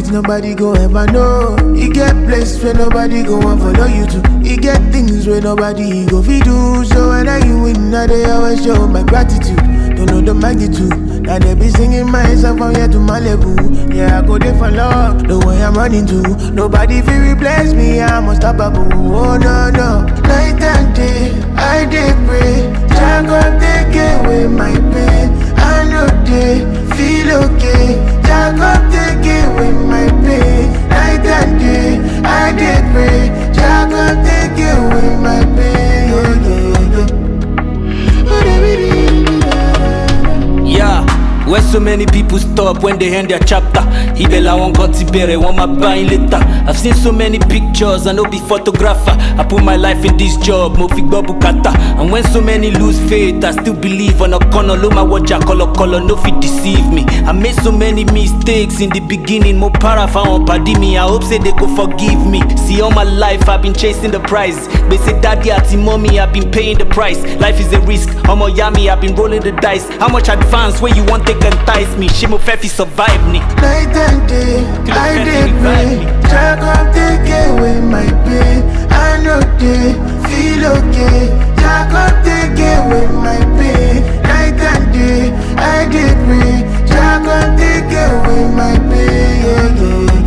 secrets nobody go ever know. You get places where nobody go and follow you to. You get things where nobody go fi do. So when I you win, I they always show my gratitude. Don't know the magnitude. Now they be singing my song from here to Malibu. Yeah, I go there for love. The way I'm running to. Nobody feel replace me. I'm unstoppable. Oh no no. Night and day, I dey pray. Jah God take away my pain. I know they feel okay. Jah God take away my pain. Night and day, I dey pray. Jah God take away my pain. Yeah, yeah, yeah. Yeah, where so many people stop when they end their chapter. Ibela won't got Tibere, want my buying later. I've seen so many pictures, I no be photographer. I put my life in this job, mo fi gbọ́ bùkátà. And when so many lose faith, I still believe on a corner. Lo my watch color color, no fit deceive me. I made so many mistakes in the beginning, mo para on padi me. I hope say they go forgive me. See all my life I've been chasing the prize. They say daddy ati mommy I've been paying the price. Life is a risk, omo yami I've been rolling the dice. How much advance where you want take entice me? Shimo fefi survive me. Night and day, Till the I fence dey revive pray. me. Jah God take away my pain. I know they feel okay. Jah God take away my pain. Night and day, I dey pray. Jah God take away my pain. Yeah, yeah,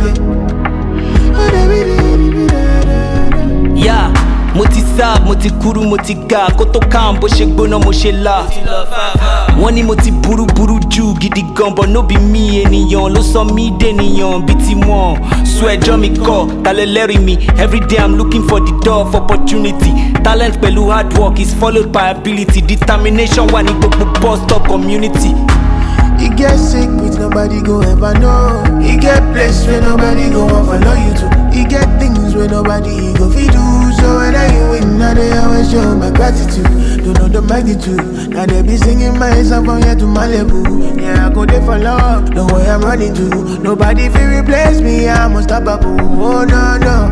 yeah. Yeah, mo ti serve, mo ti kúrú, mo ti ga. Kó tó kàn bó ṣe gbóná, mo ṣe la. Wọ́n ní mo ti burú burú jù gidi gan, but no be me ènìyàn ló sọ mí dènìyàn bí ti wọ́n. Sọ ẹjọ́ mi kọ̀, talẹ̀ lẹ́rìí mi. Everyday I'm looking for the door of opportunity. Talent pẹ̀lú hard work is followed by ability. Determination wà ní gbogbo bus stop community. You get sick with nobody go ever know. You get place where nobody go and follow you to. You get things where nobody go fi do. So when I you win, now they always show my gratitude. Don't know the magnitude. Now they be singing my song from here to Malibu. Yeah, I go there for love. The way I'm running to. Nobody fi replace me. I'm unstoppable. Oh no no.